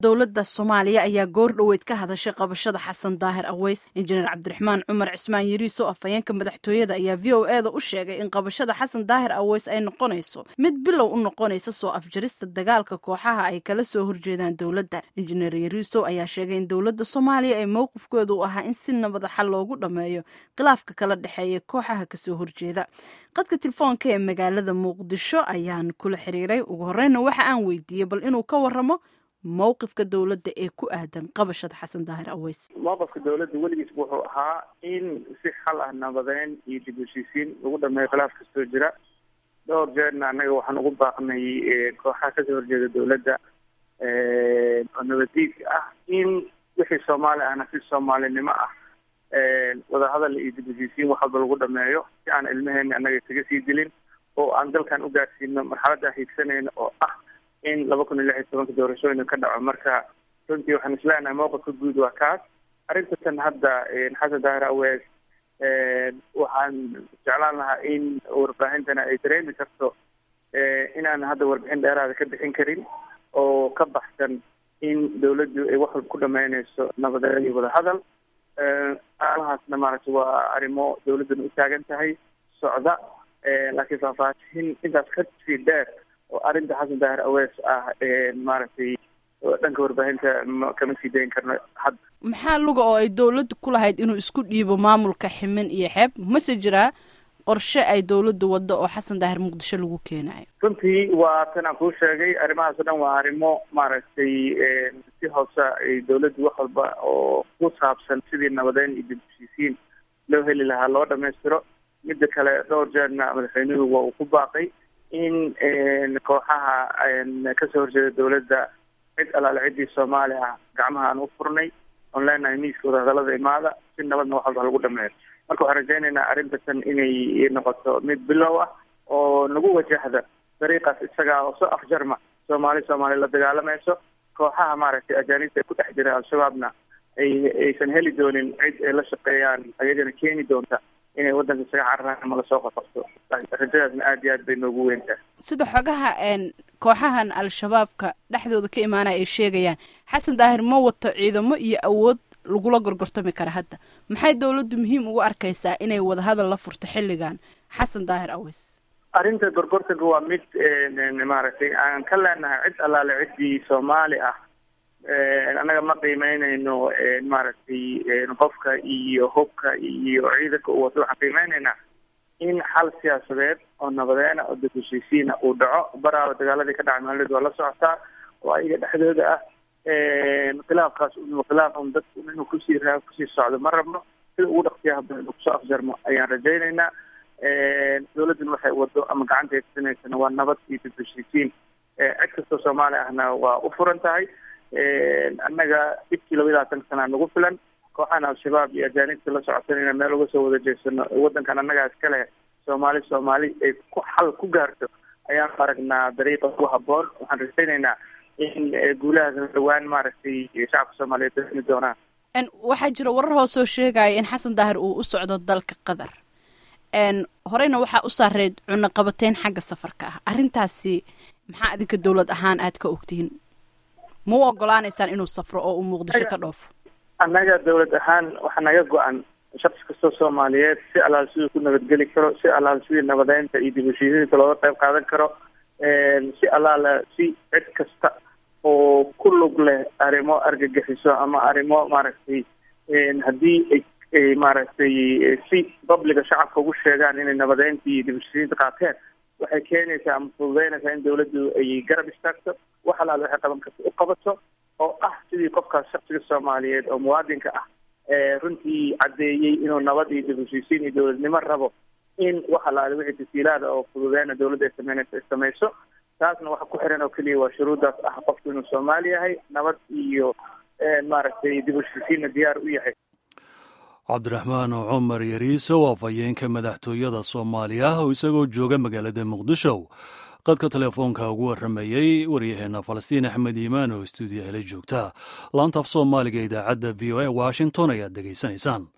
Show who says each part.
Speaker 1: dowladda soomaaliya ayaa goor dhoweyd ka hadashay qabashada xasan daahir aweys injineer cabdiraxmaan cumar cismaan yariiso afhayeenka madaxtooyada ayaa v o e da u sheegay in qabashada xasan daahir aweys ay noqonayso mid bilow u noqonaysa soo afjarista dagaalka kooxaha ay kala soo horjeedaan dowladda injineer yariiso ayaa sheegay in dowladda soomaaliya ay mowqifkooda u ahaa in si nabada xal loogu dhammeeyo khilaafka kala dhexeeya kooxaha kasoo horjeeda qadka telefoonka ee magaalada muqdisho ayaan kula xiriiray ugu horeyna waxa aan weydiiyey bal inuu ka waramo mowqifka dowladda ee ku aadan qabashada xasan daahir aweys
Speaker 2: mowqifka dowladda weligiis wuxuu ahaa in si xal ah nabadeyn iyo dib heshiisiin lagu dhameeyo khilaaf kastoo jira dhowr jeerna annaga waxaan ugu baaqnay kooxaha kasoo horjeeda dowladda oo nabadiidka ah in wixii soomaali ahna si soomaalinimo ah wadahadal iyo dib heshiisiin wax walba lagu dhameeyo si aan ilmaheena annaga isaga sii dilin oo aan dalkan u gaarsiino marxaladda hiigsanayna oo ah in laba kun iyo lix iyo tobanka doorashooyina ka dhaco marka runtii waxaan isleenahay mowqifka guud waa kaas arrintan hadda xasan daahir awees waxaan jeclaan lahaa in warbaahintana ay dareemi karto inaan hadda warbixin dheeraada ka bixin karin oo ka baxsan in dawladdu ay wax walba ku dhameynayso nabadeed iyo wadahadal arrimahaasna maaragtay waa arrimo dawladduna u taagan tahay socda laakiin faahfaahin intaas ka sii dheer oo arrinta xasan daahir awees ah maaragtay dhanka warbaahinta kama sii dayn karno hadda
Speaker 1: maxaa luga oo ay dowladda ku lahayd inuu isku dhiibo maamulka ximin iyo xeeb mase jiraa qorshe ay dowladda waddo oo xasan daahir muqdisho lagu keenayo
Speaker 2: runtii waa tan aan kuu sheegay arrimahaas o dhan waa arrimo maaragtay si hoose ay dowladdu wax walba oo ku saabsan sidii nabadeyn iyo dib heshiisiin loo heli lahaa loo dhamaystiro midda kale dhowr jeerna madaxweynuhu waa uu ku baaqay in kooxaha kasoo horjeeda dowladda cid alaale ciddii soomaali ah gacmaha aan u furnay oon leenahay miiska wadahadalada imaada si nabadna wax walba lagu dhameeyo marka waxaan rajaynaynaa arrintan inay noqoto mid bilow ah oo nagu wajahda dariiqaas isaga oo soo afjarma soomaali soomaali la dagaalamayso kooxaha maaragtay ajaanibta ay ku dhex jira al-shabaabna ay aysan heli doonin cid ay la shaqeeyaan ayagana keeni doonta inay waddanka isaga cararaan ama lasoo qaqabto rajadaasna aada iyo aad bay noogu weyntahay
Speaker 1: sida xogaha kooxahan al-shabaabka dhexdooda ka imaanaya ay sheegayaan xasan daahir ma wato ciidamo iyo awood lagula gorgortami kara hadda maxay dowladdu muhiim ugu arkaysaa inay wadahadal la furto xilligan xasan daahir aweys
Speaker 2: arrinta gorgortanka waa mid maaragtay aan ka leenahay cid allaale ciddii soomaali ah annaga ma qiimeynayno maaragtay qofka iyo hubka iyo ciidanka u wato waxaan qiimeynaynaa in xal siyaasadeed oo nabadeena oo dib heshiisiina uu dhaco baraaba dagaaladii ka dhacay maalidu waa la socotaa oo ayaga dhexdooda ah khilaafkaas khilaaf un dadku inuu kusii raa kusii socdo ma rabno sida ugu dhaqsiyaha badan uu kusoo afjarmo ayaan rajaynaynaa dowladduna waxay wado ama gacanta eegsanaysana waa nabad iyo dib heshiisiin cid kastoo soomaali ahna waa u furan tahay annaga dhibkii laba iyo labaatan sanaa nagu filan kooxahan al-shabaab iyo ajaanibta la socotanayna meel uga soo wada jeedsano waddankan annagaa iska leh soomaali soomaali ay ku xal ku gaarto ayaan aragnaa dariiqa ugu habboon waxaan rajaynaynaa in guulahaas dhawaan maaragtay shacabka soomaaliyeed dareemi doonaan
Speaker 1: waxaa jira warar hoosoo sheegaya in xasan daahir uu u socdo dalka qatar horeyna waxaa u saareed cunaqabateyn xagga safarka ah arrintaasi maxaa idinka dowlad ahaan aad ka ogtihiin ma u ogolaanaysaan inuu safro oo uu muqdisho ka dhoofo
Speaker 2: annaga dowlad ahaan waxaa naga go-an shaqsi kastoo soomaaliyeed si allaal siduu ku nabadgeli karo si allaal sidii nabadeynta iyo dib heshiisiinta looga qayb qaadan karo si allaala si cid kasta oo ku lug leh arrimo argagixiso ama arrimo maaragtay haddii ay maaragtay si babliga shacabka ugu sheegaan inay nabadeynta iyo dib heshiisiinta qaateen waxay keenaysaa ama fududeynaysaa in dawladdu ay garab istaagto wax allaal waxay qaban karta u qabato oo ah sidii qofkaas shaksiga soomaaliyeed oo muwaadinka ah runtii caddeeyey inuu nabad iyo dib heshiisiin iyo dowladnimo rabo in wax allaale wixii tasiilaada oo fududeyna dowladda ay sameynayso ay samayso taasna waxa ku xiran oo keliya waa shuruuddaas ah qofku inuu soomaali yahay nabad iyo maaragtay dib heshiisiinna diyaar u yahay
Speaker 3: cabdiraxmaan cumar yariiso waa afhayeenka madaxtooyada soomaaliya oo isagoo jooga magaalada muqdisho qadka telefoonka ugu warramayey waryaheena falastiin axmed iimaan oo stuudiyaha la joogta laantaaf soomaaliga idaacadda v o a washington ayaad degaysanaysaan